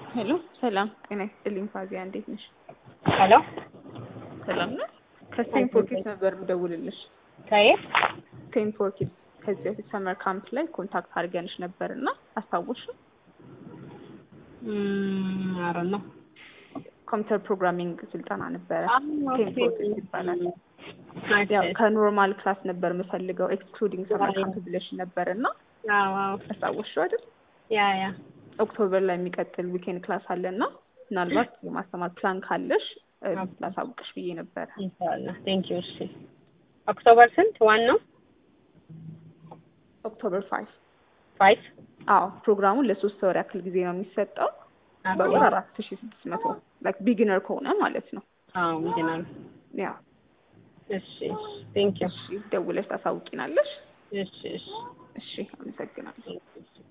ሄሎ ሰላም ጤና ይስጥልኝ ፋዚያ እንዴት ነሽ? ሄሎ ሰላም ነው። ከስቴንፎርድ ኪድስ ነበር የምደውልልሽ። ከየት? ስቴንፎርድ ኪድስ ከዚህ በፊት ሰመር ካምፕ ላይ ኮንታክት አድርገንሽ ነበር እና አስታወሽ? አረ ነው ኮምፒውተር ፕሮግራሚንግ ስልጠና ነበረ። ስቴንፎርድ ኪድስ ይባላል። ናይስ ያው ከኖርማል ክላስ ነበር የምፈልገው ኤክስክሉዲንግ ሰመር ካምፕ ብለሽ ነበር እና አዎ አዎ አስታወሽው አይደል? ያ ያ ኦክቶበር ላይ የሚቀጥል ዊኬንድ ክላስ አለ እና ምናልባት የማስተማር ፕላን ካለሽ እ ላሳውቅሽ ብዬ ነበረ። ኢንሻአላህ ቴንክ ዩ እሺ ኦክቶበር ስንት ዋን ነው ኦክቶበር ፋይቭ ፋይቭ አዎ ፕሮግራሙን ለሶስት ወር ያክል ጊዜ ነው የሚሰጠው። በወር አራት ሺ ስድስት መቶ ላይክ ቢጊነር ከሆነ ማለት ነው። አዎ ምንድነው ያ እሺ እሺ ቴንክ ዩ እሺ ደውለሽ ታሳውቂናለሽ። እሺ እሺ እሺ አመሰግናለሁ። ቴንክ ዩ